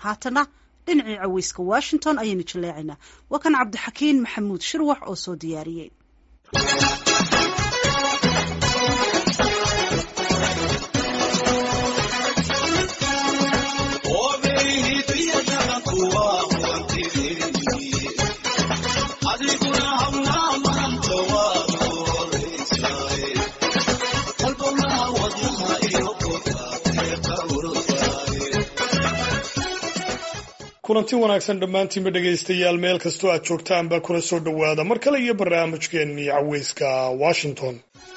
haatana dhinacii caweyska washington ayaynu jaleecaynaa waa kan cabdixakiin maxamuud shirwax oo soo diyaariyey kulanti wanaagsan dhammaantiinba dhegaystayaal meel kastoo aad joogtaanba kuna soo dhowaada mar kale iyo barnaamijkeennii caweyska washington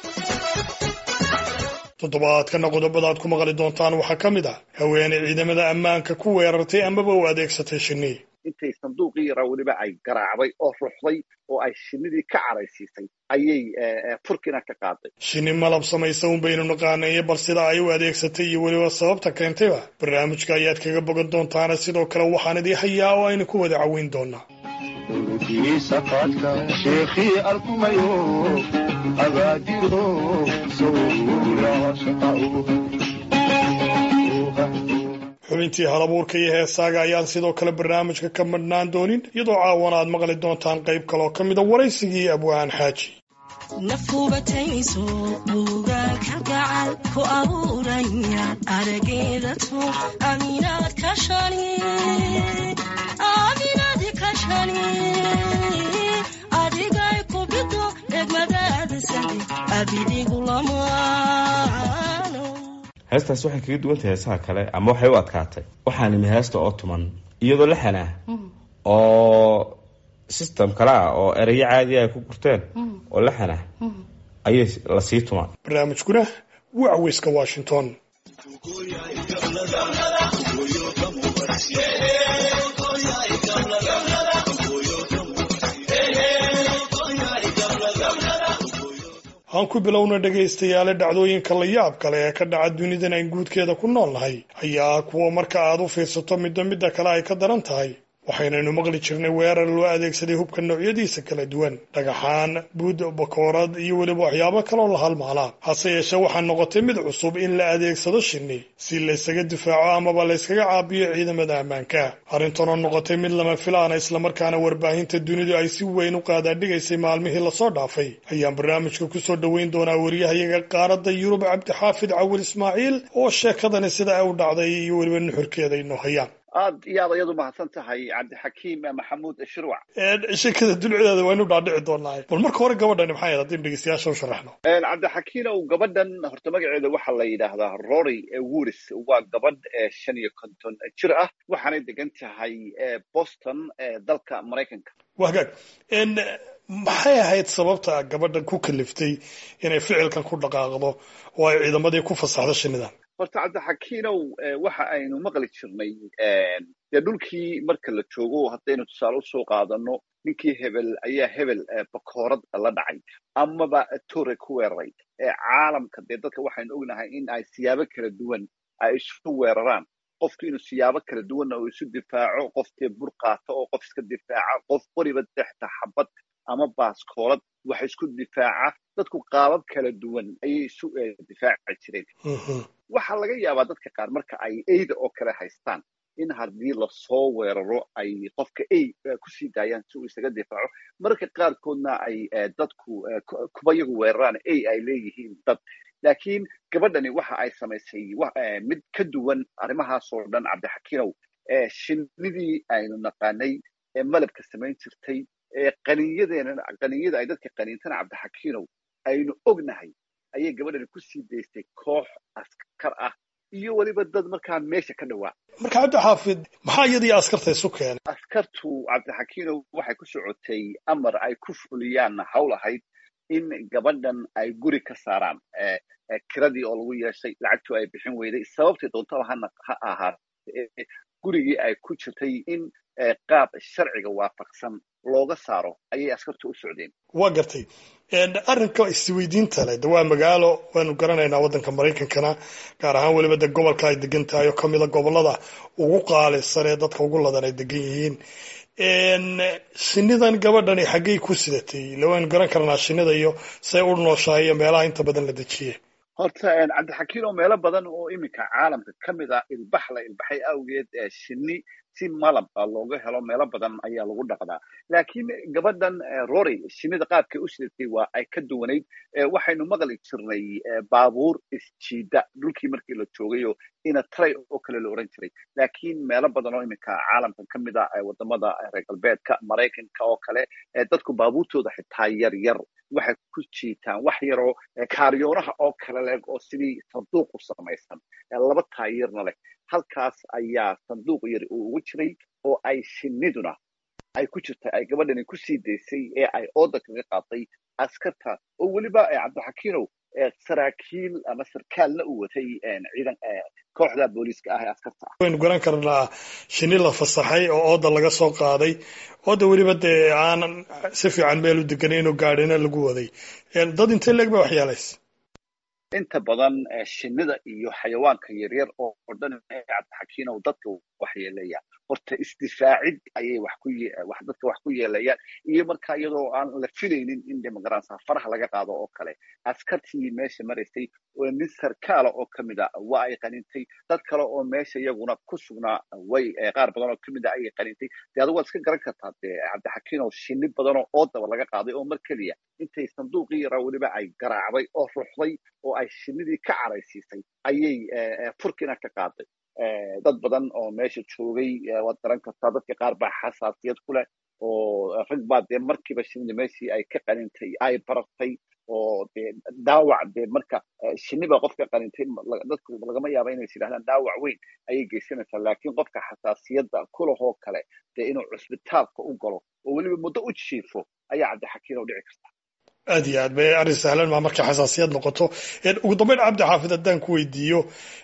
toddobaadkana qodobada aad ku maqli doontaan waxaa ka mid ah haweeney ciidamada ammaanka ku weerartay amaba u adeegsatay shinni intay sanduuqii yaraa weliba ay garaacday oo ruxday oo ay shinnidii ka caraysiisay ayay furkiina ka qaaday shinni malab samaysa un baynu naqaanaye bal sida ay u adeegsatay iyo weliba sababta keentayba barnaamijka ayaad kaga bogan doontaana sidoo kale waxaan idii hayaa oo aynu ku wada caweyn doonaa sheekhii arkumayo agaadiro xubintii halabuurka iyo heesaaga ayaan sidoo kale barnaamijka ka madhnaan doonin iyadoo caawana aad maqli doontaan qayb kaloo ka mida waraysigii abwaan xaaji nafubatayso buugaag halgacal ku abuuraya arageedato aminaad kashani aminaadi kashani adigay ku bido egmadaada sade abidigu lamaano heestaas waxay kaga duwan tahay heesaha kale ama waxay u adkaatay waxaa nimi heesta oo tuman iyadoo laxan ah oo system kale ah oo erayo caadiya ay ku gurteen oo laxan ah ayay lasii tumaan barnaamijkuna waa caweyska washington aan ku bilowna dhegaystayaale dhacdooyinka la yaab kale ee ka dhaca dunidan aan guudkeeda ku nool nahay ayaa kuwa marka aad u fiirsato midba midda kale ay ka daran tahay waxaynaynu maqli jirnay weerar loo adeegsaday hubka noocyadiisa kala duwan dhagaxaan buud bakoorad iyo weliba waxyaabo kaloo la halmaalaa hase yeeshee waxaa noqotay mid cusub in la adeegsado shinni si laysaga difaaco amaba layskaga caabiyo ciidamada ammaanka arrintanoo noqotay mid lama filaana islamarkaana warbaahinta dunidu ay si weyn u qaadaadhigaysay maalmihii lasoo dhaafay ayaan barnaamijka kusoo dhoweyn doonaa wariyahayaga qaaradda yurub cabdixaafid cawil ismaaciil oo sheekadani sida ay u dhacday iyo weliba nuxurkeeda inoo hayaan aad iyo aad ayadu mahadsan tahay cabdixakiim maxamuud shirwac sheekada dulcedeeda waynu dhaadhici doonaa bal marka hore gabadhani maxay ahayd haddaynu dhegeystayaasha u sharaxno cabdixakiinow gabadhan horta magaceeda waxaa la yidhaahdaa rory wuris waa gabadh shan iyo konton jir ah waxaanay degan tahay boston dalka maraykanka waa hagaag maxay ahayd sababta gabadhan ku kaliftay inay ficilkan ku dhaqaaqdo oo ay ciidamadii ku fasaxdo shinidan horta cabdixakiinow waxa aynu maqli jirnay dee dhulkii marka la joogo haddaynu tusaale usoo qaadano ninkii hebel ayaa hebel bakoorad la dhacay amaba tore ku weeraray caalamka dee dadka waxaynu ognahay in ay siyaabo kala duwan ay isu weeraraan qofku inuu siyaabo kala duwanna uu isu difaaco qof dee bur qaato oo qof iska difaaca qof qoriba dexta xabad ama baaskoolad wax isku difaaca dadku qaabab kala duwan ayay isu difaaci jireen waxaa laga yaabaa dadka qaar marka ay eyda oo kale haystaan in haddii lasoo weeraro ay qofka ey kusii daayaan si uu isaga difaaco mararka qaarkoodna ay dadku kuba yagu weeraraan ey ay leeyihiin dad laakiin gabadhani waxa ay samaysay mid ka duwan arrimahaasoo dhan cabdixakiinow shinnidii aynu naqaanay ee malabka samayn jirtay qaniinyadeena qaniinyada ay dadka qaniintana cabdixakiinow aynu ognahay ayay gabadhani ku sii daystay koox askar ah iyo weliba dad markaa meesha ka dhowaa marka cabdixaafid maxaa iyadii askarta isu keenay askartu cabdixakiinow waxay ku socotay amar ay ku fuliyaan hawl ahayd in gabadhan ay guri ka saaraan kiradii oo lagu yeeshay lacagtu ay bixin weyday sababtay doontaba ha ahaatee gurigii ay ku jirtay in qaab sharciga waafaqsan looga saaro ayay askartu u socdeen waa gartay arrinka isweydiinta leh de waa magaalo waanu garanaynaa waddanka maraykankana gaar ahaan weliba de gobolka ay degan tahay oo kamida gobolada ugu qaalisan ee dadka ugu ladan ay degan yihiin shinidan gabadhani xaggay ku sidatay ila waynu garan karnaa shinida iyo say u nooshahay iyo meelaha inta badan la dejiye horta cabdixakiin oo meelo badan oo iminka caalamka ka mid ah ilbax la ilbaxay awgeed shinni si malab looga helo meelo badan ayaa lagu dhaqdaa laakiin gabadhan rory shinnida qaabkay u sidatay waa ay ka duwanayd waxaynu maqli jirnay baabuur isjiida dhulkii markii la joogayoo ina tray oo kale la oran jiray laakiin meelo badan oo iminka caalamka ka mid ah wadamada reer galbeedka maraykanka oo kale dadku baabuurtooda xitaa yar yar waxay ku jiitaan wax yaroo kaariyoonaha oo kale leeg oo sidii sanduuq u samaysan laba taayirna leh halkaas ayaa sanduuq yari uu ugu jiray oo ay shinniduna ay ku jirtay ay gabadhani ku sii daysay ee ay ooda kaga qaaday askarta oo weliba cabdixakiinow saraakiil ama sarkaalna uu watay ciidan kooxda booliiska ah ee askarta ah waynu garan karnaa shinni la fasaxay oo ooda laga soo qaaday ooda weliba dee aanan si fiican meel u deganay inuu gaadhina lagu waday dad intee leeg ba waxyeelays inta badan shinnida iyo xayawaanka yaryar oo dhan cabdixakiinow dadka waxyeeleeya horta isdifaacid ayay wax ku wax dadka wax ku yeelayaan iyo marka iyadoo aan la filaynin in demogaransa faraha laga qaado oo kale askartii meesha maraysay oo nin sarkaala oo kamid a waa ay qanintay dad kale oo meesha iyaguna ku sugnaa way qaar badan oo kamid a ayay qanintay dee adigu waad iska garan kartaa dee cabdixakiinow shinni badan oo oodaba laga qaaday oo mar keliya intay sanduuqii yaraa weliba ay garaacday oo ruxday oo ay shinnidii ka caraysiisay ayay furkiina ka qaaday dad badan oo meesha joogay waad garan kartaa dadka qaar baa xasaasiyad ku leh oo rag baa dee markiiba shinida meeshii ay ka qanintay ay barartay oo dee dhaawac dee marka shinni baa qofka qanintay dadku lagama yaaba inay yidhahdaan dhaawac weyn ayay geysanaysaa laakiin qofka xasaasiyadda kulahoo kale dee inuu cusbitaalka u galo oo weliba muddo u jiifo ayaa cabdixakiin oo dhici karta aad iyo aad bay arrin sahlan maa markay xasaasiyad noqoto ugu dambeyn cabdi xaafid haddaan ku weydiiyo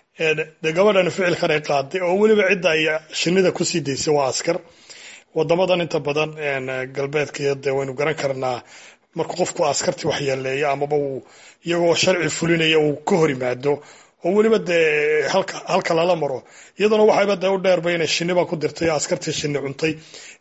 dee gabadhan ficilkan ay qaaday oo weliba cidda ay shinnida kusii daysay waa askar wadamadan inta badan galbeedka dee waynu garan karnaa marka qofku askartii waxyeeleeya amaba uu iyagoo sharci fulinaya uu ka hor yimaado oo weliba dee halka halka lala maro iyaduna waxayba dee u dheerba inay shinniba ku dirtay askartii shinni cuntay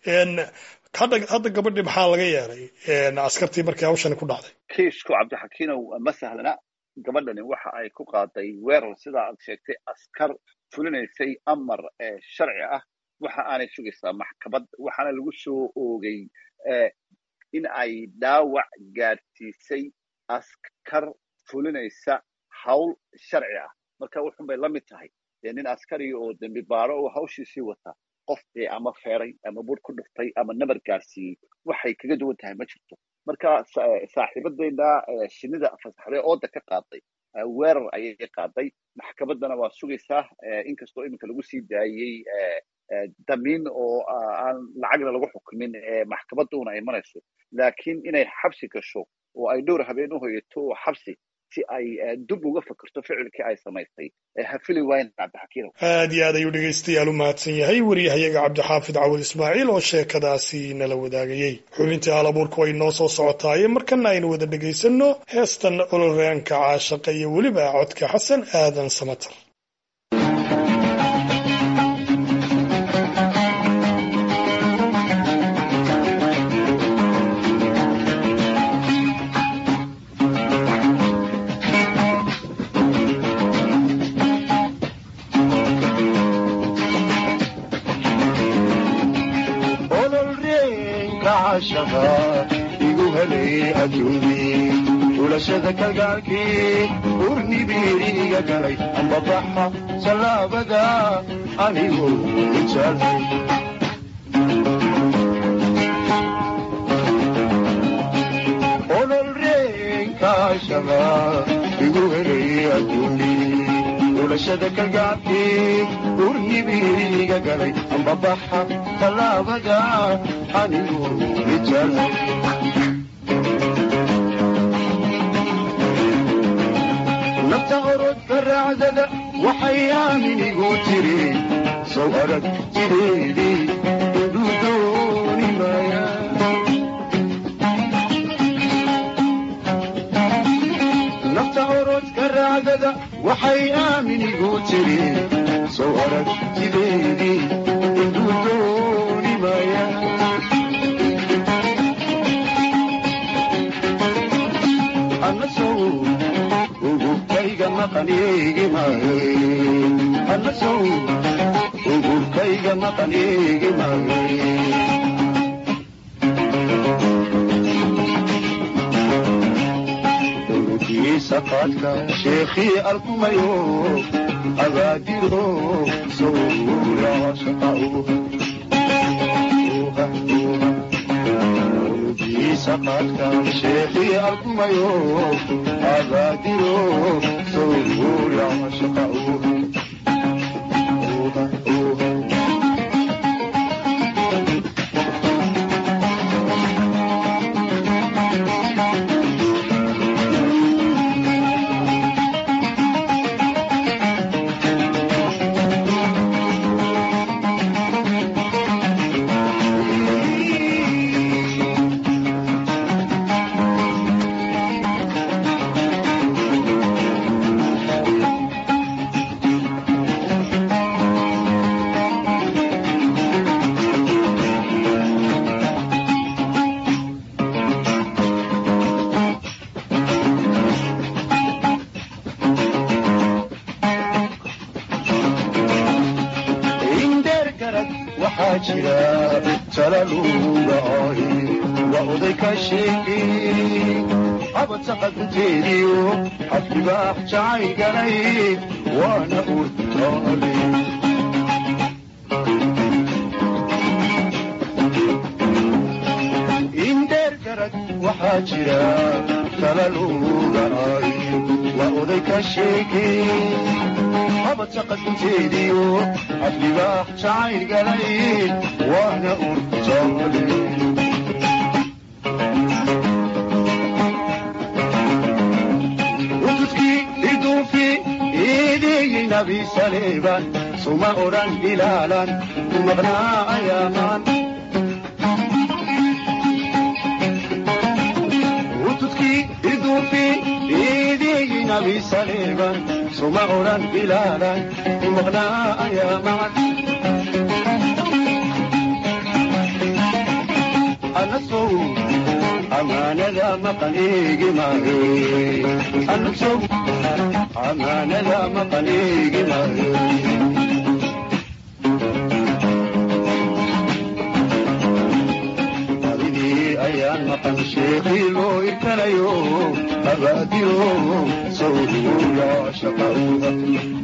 hadda hadda gabadhii maxaa laga yeelay askartii markii hawshani ku dhacday kiisku cabdixakiinow ma sahlana gabadhani waxa ay ku qaaday weerar sidaa aad sheegtay askar fulinaysay amar sharci ah waxa aanay sugaysaa maxkamad waxaana lagu soo oogay in ay dhaawac gaadhsiisay askar fulinaysa hawl sharci ah marka wuxun bay la mid tahay dee nin askari oo dembi baaro oo hawshiisii wata qof dee ama feeray ama bur ku dhuftay ama nabar gaadhsiiyey waxay kaga duwan tahay ma jirto marka saaxiibadeyna shinnida fasaxday ooda ka qaaday weerar ayay qaaday maxkamaddana waa sugaysaa inkastoo iminka lagu sii daayey damiin oo aan lacagna lagu xukumin maxkamadduna ay marayso laakiin inay xabsi gasho oo ay dhowr habeen u hoyato oo xabsi si ay dib uga fakerto ficilkii ay samaysay hafili waayn cabdixakiinow aad iyo aad ayuu dhegaystayaal u mahadsan yahay wariyahayaga cabdixaafid cawad ismaaciil oo sheekadaasi nala wadaagayey xubintii halabuurka way noo soo socotaaye markana aynu wada dhegaysanno heestan ololraanka caashaqa iyo weliba codka xasan aadan samatar igu helay adduunyii xulashada kalgaalkii urnibiiriga galay ambabaxa sallaabada anigu ijaalay ololreenkaashaba igu helay adduunyii xulashada kalgaalkii urnibiiriga galay ambabaxa sallaabada anigu ijaalay nafta orodka raacdada waxay aaminigu tiri sow arag jireedii iduu dooni maaya nafta orodka raacdada waxay aaminigu tiri sow arag jireedii iduu dooni maaya anasow ugubkayga anasow ugubkayga maqan eegi maayo saqaadka sheekhii alkumayo abaadiro sowra saqaadka sheekhii alkumayo abaadiro sowra shaqa indheer garad waxaa jira talaluga ahi waa oday ka sheegay abadsaqa gunteediyo xafdibaax jacay galay waana urtaale indheer garad waxaa jira talaluga ahi waa oday ka sheegay abadsaaqagunteediyo xafdibaax jacayl galay waana urtaale utudkii iduufi iideeyey nabi saleeban suma odhan ilaalan maqnaa ayaamaan utudkii iduufi iideeyey nabi saleeban suma odhan ilaalan maqnaa ayaamaan anasow amaanada maqan eegi maayo anasow amaanada maqan eegi maayo abidii ayaan maqan sheekii loo irkanayo abaadiro sawduula shaqauga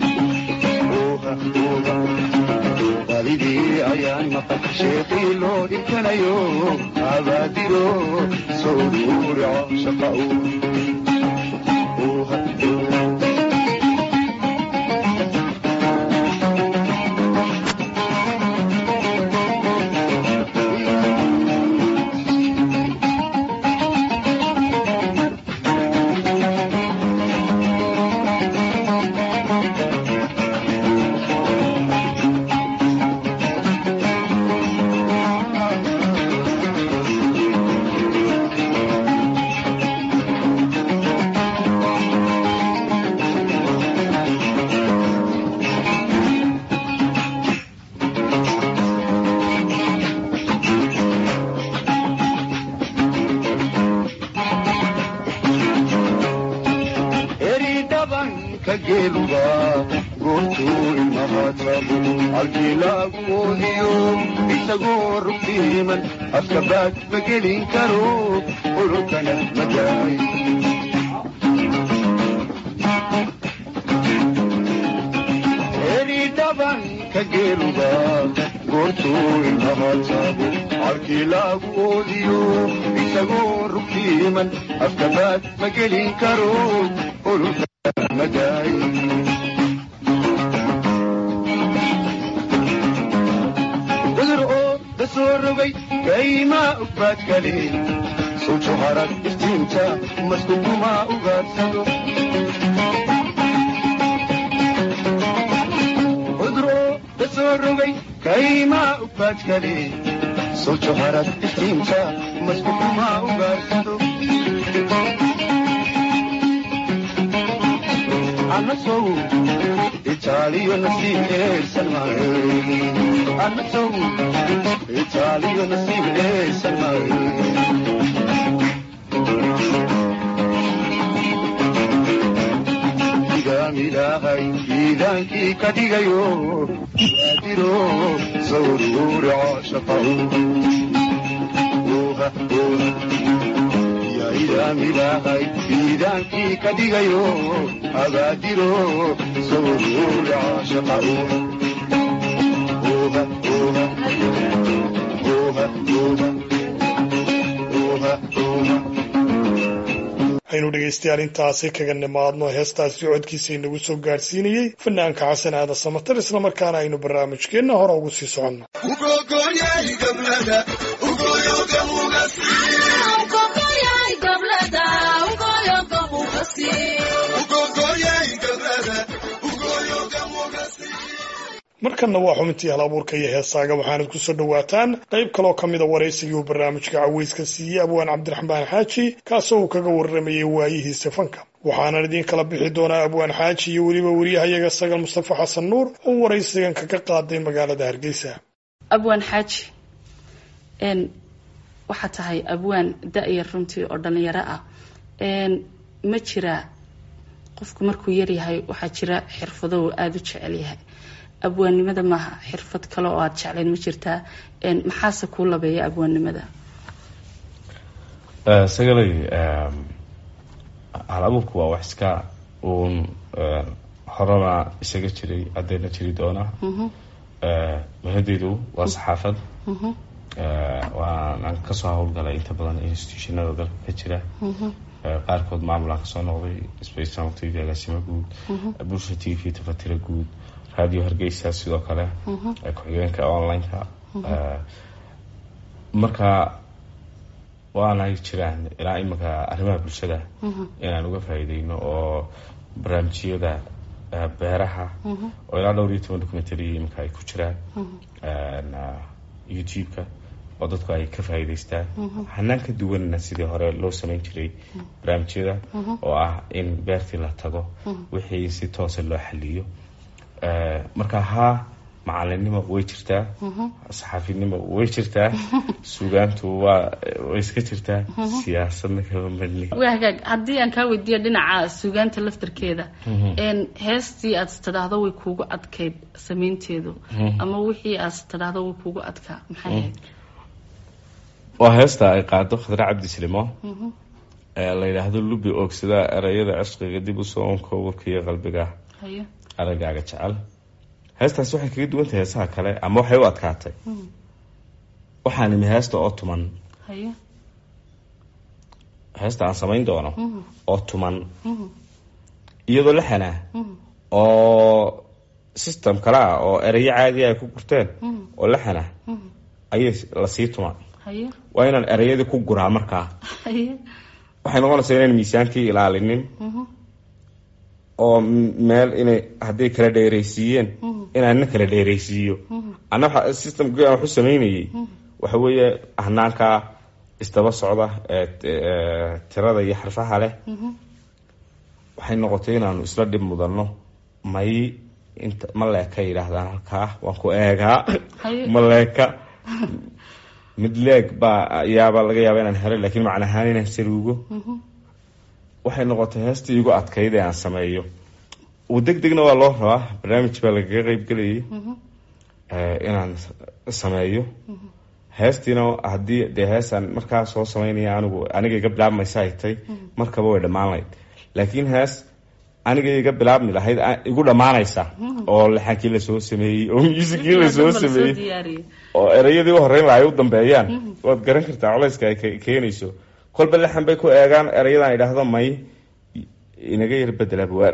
abidii ayaan maqan sheekii loo irkanayo abaadiro sawduula shaqauga eri dhabanka geeluga goortuu ilmahaatabu halkii laagu oodiyo isagoo rugtiiman afka baad ma gelin karo ololkana madaay eri dhabanka geeluga goortuu ilmahaatabu halkii laagu oodiyo isagoo rugtiiman afka baad ma gelin karo ololkana madaay cudur oo da soo rogay kaymaa ugbaad kale sujo harag iftiinta maskukumaa ugaarsado cudur oo da soo rogay kaymaa ugbaad kale sujo harag iftiinta maskukumaa ugaarsado anasow itaaliyo nasiib eersan maayo anasow itaaliyo nasiib eersan maayo ilaahay iidaankii ka dhigayo waadiro sawruura shaqaw yaa idaam ilaahay iidaankii ka dhigayo abaadiro sawruura shaqaw aynu dhegaystayaal intaasi kaga nimaadno heestaasi codkiisa inagu soo gaadhsiinayey fanaanka xasan aadan samatar islamarkaana aynu barnaamijkeenna hore ugu sii soconno markanna waa xubintii hal abuurka iyo heesaaga waxaanad ku soo dhowaataan qayb kaloo ka mida waraysigii uu barnaamijka caweyska siiyey abwaan cabdiraxmaan xaaji kaasoo uu kaga warramayay waayihiisa fanka waxaanan idiin kala bixi doonaa abwaan xaaji iyo weliba weriyahayaga sagal mustafa xasan nuur oo waraysigan kaga qaaday magaalada hargeysa abwaan xaaji n waxaa tahay abwaan da-yar runtii oo dhalinyaro ah n ma jira qofku markuu yaryahay waxaa jira xirfado uu aada u jecel yahay abwaannimada maaha xirfad kale oo aada jeclayn ma jirtaa maxaase kuu labeeya abwaannimada sagalay hal abuurku waa wax iska uun horena isaga jiray haddayna jiri doona mahadeydu waa saxaafad waanaan kasoo howlgalay inta badan institutionada dalka ka jira qaarkood maamulaan kasoo noqday spacetown t v agaasimo guud bulsha t v tafatira guud radio hargeysa sidoo kale ku-xigeenka online-ka marka waanay jiraan ilaa iminka arrimaha bulshada inaan uga faa'iideyno oo barnaamijyada beeraha oo ilaa dhowr iyo toban documentary iminka ay ku jiraan youtube-ka oo dadku ay ka faa'iideystaan hanaan ka duwanna sidii hore loo sameyn jiray barnaamijyada oo ah in beertii la tago wixii si toosa loo xaliyo marka haa macalinimo way jirtaa saxaafinimo way jirtaa sugaantu waa way iska jirtaa siyaasadna kama madni waa hagaag haddii aan kaa weydiiyo dhinaca sugaanta laftarkeeda heestii aad istidhaahdo way kuugu adkayd samaynteedu ama wixii aad istidhaahdo way kuugu adkaa maxay ahayd waa heesta ay qaado khadre cabdi silimo la yidhaahdo lubi oogsada erayada cishqiga dib usoo onka warka iyo qalbiga hayo aragaaga jecel heestaasi waxay kaga duwan tahay heesaha kale ama waxay u adkaatay waxaan imi heesta oo tuman hayo heesta aan samayn doono oo tuman iyadoo la xanaa oo system kale ah oo erayo caadiya ay ku gurteen oo la xanaa ayay lasii tuma hayo waa inaan erayadii ku guraa markaa hayo waxay noqonaysaa inaan miisaankii ilaalinin oo meel inay hadday kala dheeraysiiyeen inaana kala dheeraysiiyo ana waxa systemkii aan waxu sameynayay waxa weeye hanaanka isdaba socda ee tirada iyo xarfaha leh waxay noqotay inaanu isla dhib mudanno may inta ma leeka yidhaahdaan halkaa waan ku eegaa hayo ma leeka mid leeg baa yaaba laga yaaba inaan helo laakiin macna ahaan inaan saruugo waxay noqotay heestii igu adkayd ee aan sameeyo uu deg degna waa loo rabaa barnaamij baa lagaga qeybgelayay inaan sameeyo heestiina haddii dee heesaan markaa soo sameynaya anigu aniga iga bilaabmaysa ay tay markaba way dhammaan lahayd laakiin hees aniga iga bilaabmi lahayd igu dhammaanaysa oo laxankii lasoo sameeyey oo muusikii lasoo sameeyey diyaariyey oo erayadii u horreyn laha ay u dambeeyaan waad garan kartaa culayska ay ke- keenayso kolba lixan bay ku eegaan erayadan idhaahdo may inaga yar bedela buwaan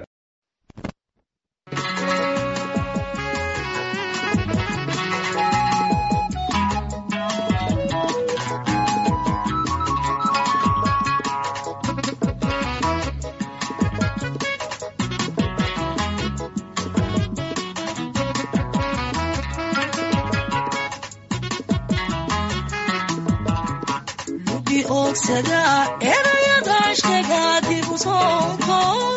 lubi oogsada erayada ashkaga dib u soonko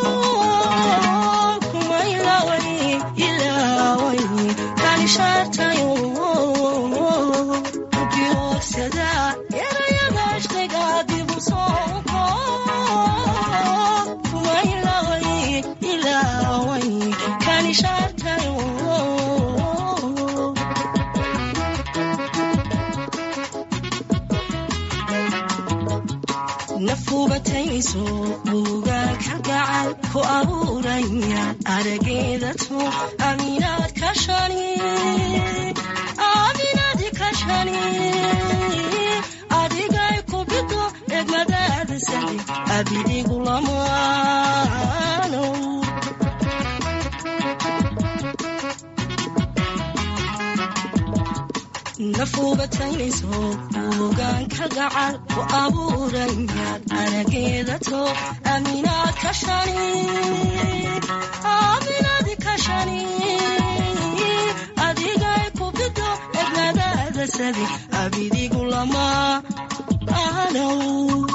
kuma ilaaway ilaaway kanishaartayo lubi oogsada erayada ashkaga dib u soonko kuma ilaaway ilaaway nafubatayso buugaa ka gacan ku abuuraya arageeda tu aminaad ka shani aminaadi ka shani adigay ku bido egmadaada sadi abidigu lamaano nafubatayso buugaan ka gacan ku abuurayaad arageeda to aminaad ka shani aminaadi ka shani adigay ku bido egmadaada sadi abidigu lama anow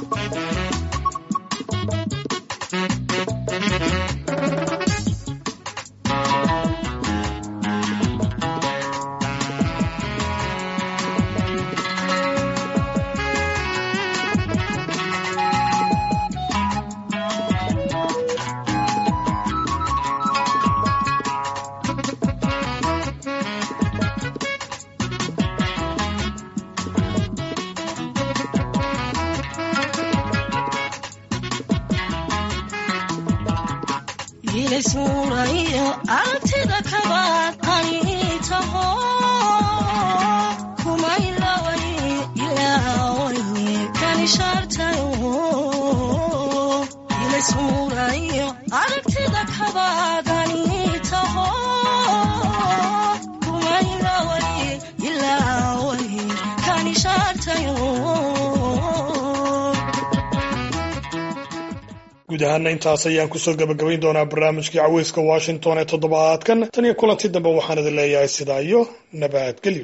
ilisuurayo aragtida kabaad ani taho kumailaway ilaaway kanishaartayo ilisuurayo aragtida kabaad ani taho kumailaway ilaaway kanishaartayo guud ahaana intaas ayaan kusoo gabagabayn doonaa barnaamijkii caweyska washington ee toddobaadkan tan iyo kulanti dambe waxaan idin leeyahay sidaa iyo nabadgelyo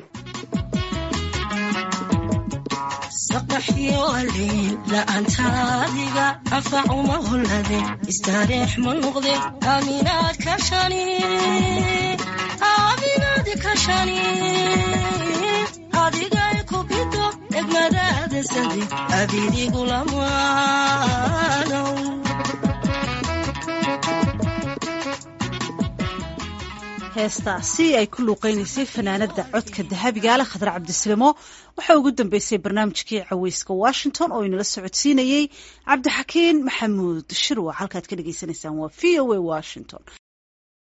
saqaxyo aliil la'aantaadiga anfacuma hollade istaareex ma noqde aaminaad ka shani aaminaadi ka shani adigay ku bido egmadaada sadi abidigu lamaanow heestaasi ay ku luuqeynaysay fanaanada codka dahabigaale khadar cabdisilimo waxaa ugu dambeysay barnaamijkii caweyska washington oo inala socodsiinayey cabdixakiin maxamuud shirwa halkaad ka dhagaysanaysaan waa v o a washington